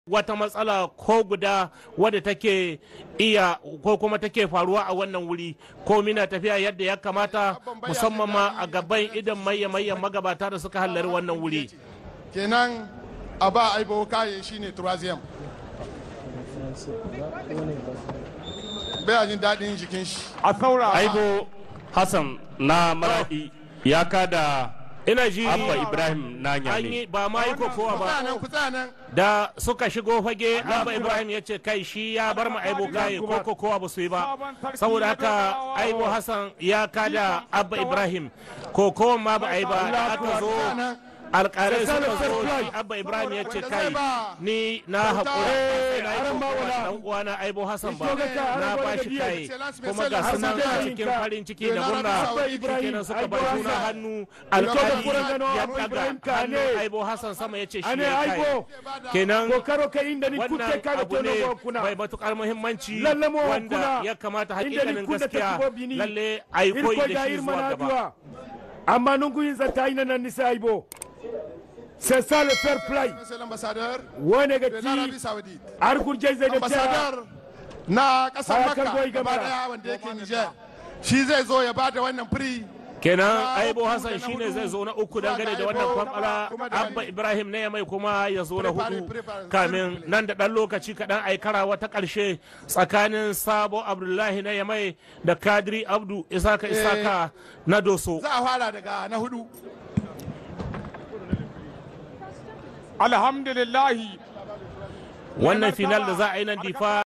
wata matsala ko guda wadda take iya ko kuma take faruwa a wannan wuri ko mina tafiya yadda ya kamata musamman ma a gaban idan maye mayan magabata da suka hallari wannan wuri kenan a ba aibo kaye shine turaziyam bai jin daɗin jikin shi a saurara aibo hassan na maradi ya kada ina ji abba ibrahim na an nyame yi ba ma yi kokowa ku tsaya ba nan ku tsaya nan da suka shigo fage abba ibrahim ya ce kai shi ya bar mu aibo kaye ko kokowa ba su yi ba saboda haka aibo hassan ya kada abba ibrahim kokowa ma ba a yi ba da aka zo alƙalai suka zo shi abba ibrahim ya ce kai ni na haƙura sai na yi kokowa da dan uwana aibo hassan ba na ba shi kai kuma ga sunan a cikin farin ciki da murna kenan suka bar juna hannu alƙali ya daga hannun aibo hassan sama ya ce shi ane ya kai aibo kenan kokaro ka inda ni kutte wannan ka da abu tono ne go kuna mai matukar muhimmanci Lalle mo wanda kuna. ya kamata Inda ni hakikanin kunda ta gaskiya kubo bini. lalle a yi koyi da shi zuwa gaba duwa amma nungu yin zata ina nan nisa aibo c'est ça le fair play monsieur l'ambassadeur wone ga de ti l'Arabie Saoudite har gurje zai da ta ambassadeur na kasar Haya Makka kan goyi gaba gabara. daya wanda yake Niger shi zai zo ya bada wannan free kenan aibo hassan shine zai zo na uku dangane da wannan kwamfala abba ibrahim ne mai kuma ya zo na hudu kamin nan da dan lokaci kaɗan aikara wata ƙarshe tsakanin sabo abdullahi na yamai da kadiri abdu isaka isaka na doso za a fara daga na hudu alhamdulillahi wannan final da za a yi nan difa